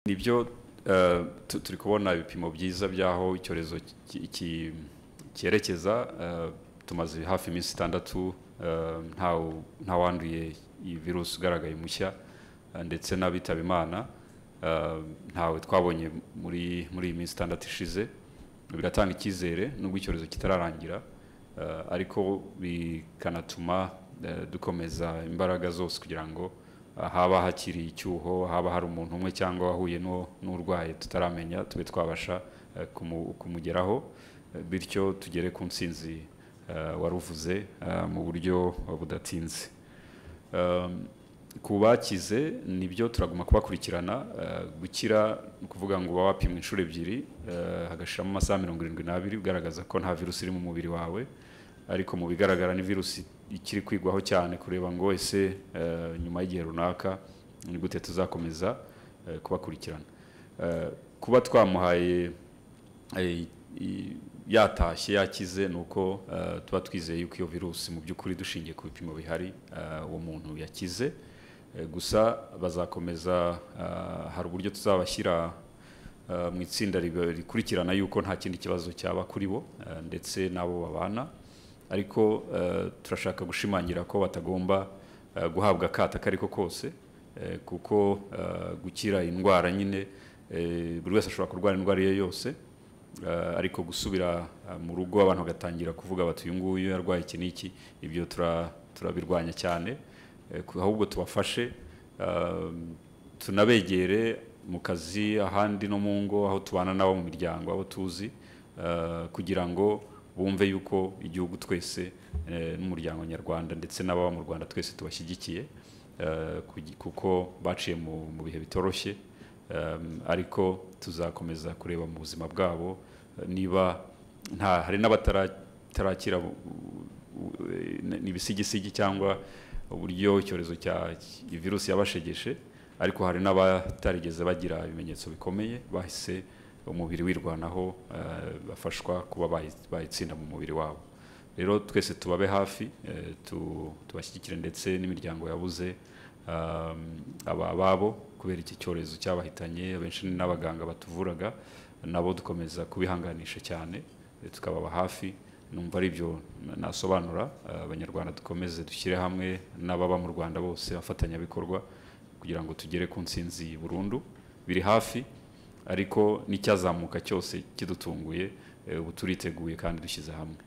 nibyo turi kubona ibipimo byiza by'aho icyorezo cyerekeza tumaze hafi iminsi itandatu nta wanduye iyi virusi ugaragaye mushya ndetse n'abitaba imana ntawe twabonye muri iyi minsi itandatu ishize biratanga icyizere nubwo icyorezo kitararangira ariko bikanatuma dukomeza imbaraga zose kugira ngo haba hakiri icyuho haba hari umuntu umwe cyangwa wahuye n'urwaye tutaramenya tube twabasha kumugeraho bityo tugere ku nsinzi waruvuze mu buryo budatinze ku bakize nibyo turaguma kubakurikirana gukira ni ukuvuga ngo uba wapimwa inshuro ebyiri hagashiramo amasaha mirongo irindwi n'abiri ugaragaza ko nta virusi iri mu mubiri wawe ariko mu bigaragara ni virusi ikiri kwigwaho cyane kureba ngo wese nyuma y'igihe runaka ni gute tuzakomeza kubakurikirana kuba twamuhaye yatashye yakize ni uko tuba twizeye yuko iyo virusi mu by'ukuri dushingiye ku bipimo bihari uwo muntu yakize gusa bazakomeza hari uburyo tuzabashyira mu itsinda rikurikirana yuko nta kindi kibazo cyaba kuri bo ndetse n'abo babana ariko turashaka gushimangira ko batagomba guhabwa akato ako ariko kose kuko gukira indwara nyine buri wese ashobora kurwara indwara iyo yose ariko gusubira mu rugo abantu bagatangira kuvuga bati uyu nguyu yarwaye iki n'iki ibyo turabirwanya cyane ahubwo tubafashe tunabegere mu kazi ahandi no mu ngo aho tubana n'abo mu miryango abo tuzi kugira ngo bumve yuko igihugu twese n'umuryango nyarwanda ndetse n'ababa mu rwanda twese tubashyigikiye kuko baciye mu bihe bitoroshye ariko tuzakomeza kureba mu buzima bwabo niba nta hari n'abatarakira ibisigisigi cyangwa uburyo icyorezo cya virusi yabashegeshe ariko hari n'abatarigeze bagira ibimenyetso bikomeye bahise umubiri wirwanaho bafashwa kuba bayitsinda mu mubiri wabo rero twese tubabe hafi tubashyigikire ndetse n'imiryango yabuze ababo kubera iki cyorezo cyabahitanye benshi n'abaganga batuvuraga nabo dukomeza kubihanganisha cyane tukababa hafi numva ari byo nasobanura abanyarwanda dukomeze dushyire hamwe n'ababa mu rwanda bose abafatanyabikorwa kugira ngo tugere ku nsinzi burundu biri hafi ariko n'icyazamuka cyose kidutunguye ubu turiteguye kandi dushyize hamwe